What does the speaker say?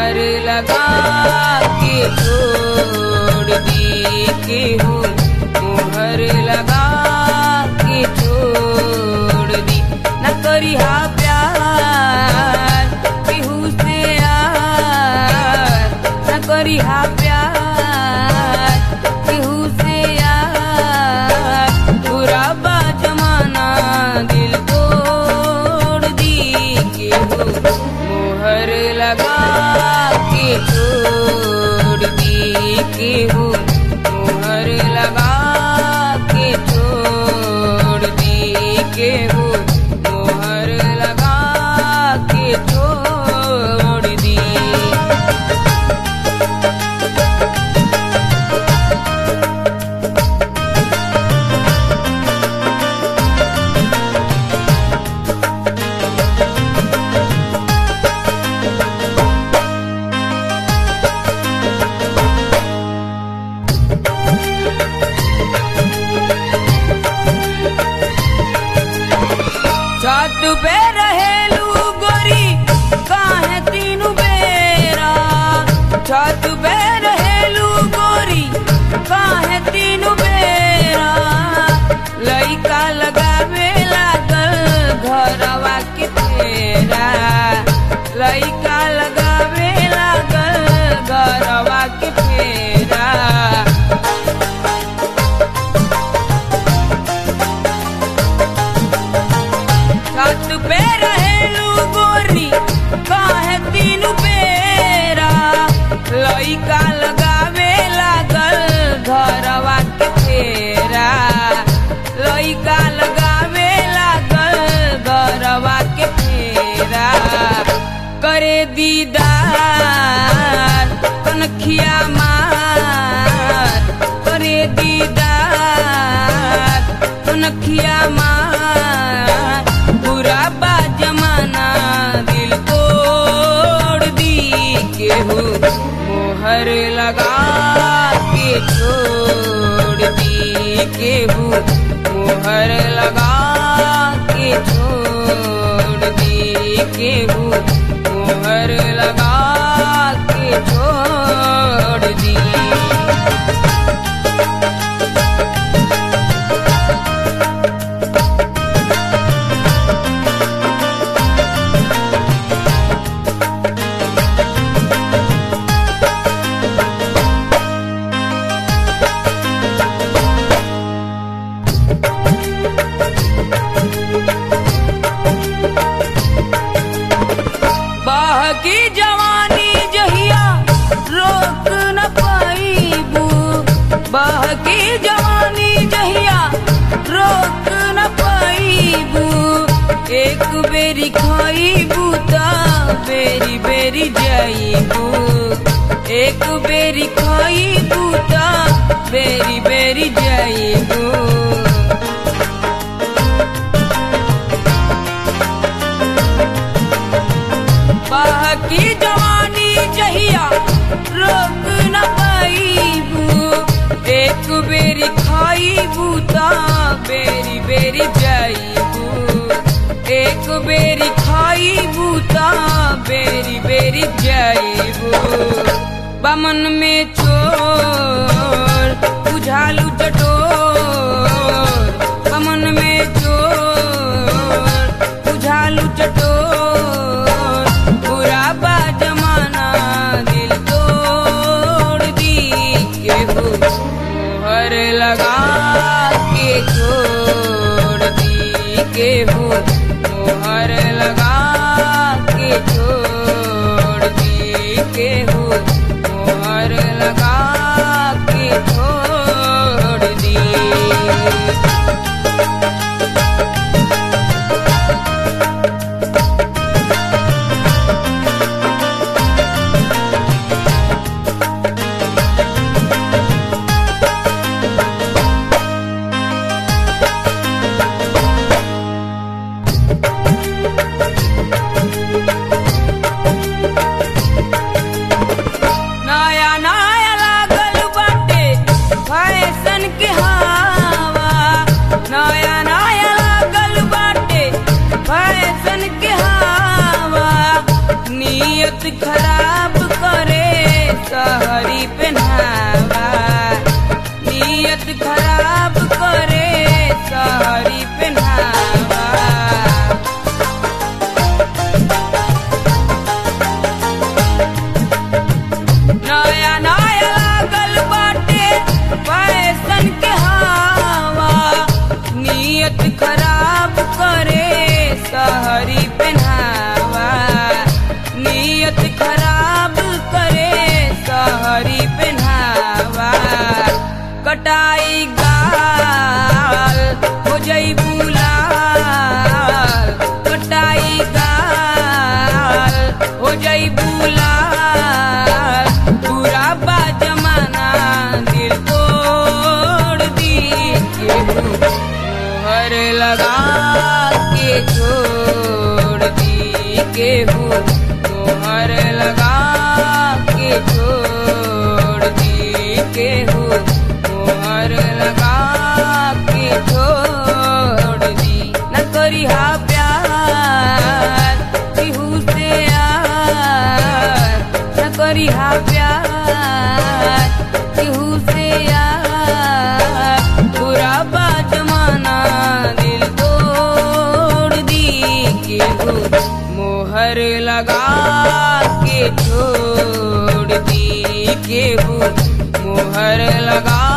मोहर लगा के छोड़ दी केहू मोहर लगा के छोड़ दी न करी हा प्यार केहू से यार न करी हा प्यार केहू से यार बुरा बा जमाना दिल तोड़ दी केहू मोहर लगा के छोड़ दी केहू मोहर लगा के छोड़ दी केहू मोहर लगा के छोड़ दी छत पे रहेलू गोरी काहे तीनू बेरा छत पे रहेलू गोरी काहे तीनू बेरा लइका लगावे लागल घरवा के फेरा लइका लगावे लागल घरवा के फेरा छत पे रहेलू गोरी काहे तीनू बेरा लइका लगावे लागल घरवा के फेरा लइका लगावे लागल घरवा के फेरा करे दीदार कनखिया मार करे दीदार कनखिया मार बुरा बा जमाना दिल तोड़ दी केहू मोहर लगा के छोड़ दी केहू मोहर लगा के छोड़ दी केहू मोहर लगा के छोड़ दी बहकी जवानी जहिया रोक न पाईबू बहकी जवानी जहिया रोक न पाईबू एक बेरी खाईबू ता बेरी बेरी जाईबू एक बेरी खाईबू ता बेरी बेरी जाईबू बाकी जवानी जहिया रोक न पाईबू एक बेरी खाईबू ता बेरी बेरी जाईबू एक बेरी खाईबू ता बेरी बेरी जाईबू बमन में चोर बुझालू चटोर बमन में चोर बुझालू चटोर बुरा बा जमाना दिल तोड़ दी केहू मोहर लगा के छोड़ दी केहू मोहर लगा के छोड़ दी केहू मोहर लगा के छोड़ दी नया नया लागल बाटे फैशन के हवा नया नया लागल बाटे फैशन के हवा नियत खराब कर सहरी पहनावा नियत खराब करे सहरी पहनावा नया नया लागल बाटे फैशन के हवा नियत खराब करे सहरी पहनावा नियत खराब करे सहरी पहनावा कटाई गाल हो जई बुलाल कटाई गाल हो जई बुलाल पूरा बा जमाना दिल तोड़ दी केहू मोहर लगा के छोड़ दी केहू मोहर लगा के छोड़ दी केहू मोहर लगा के छोड़ दी न करी हा प्यार केहू से यार न करी हा प्यार केहू से यार बुरा बा जमाना दिल तोड़ दी केहू मोहर लगा के छोड़ दी केहू मोहर लगा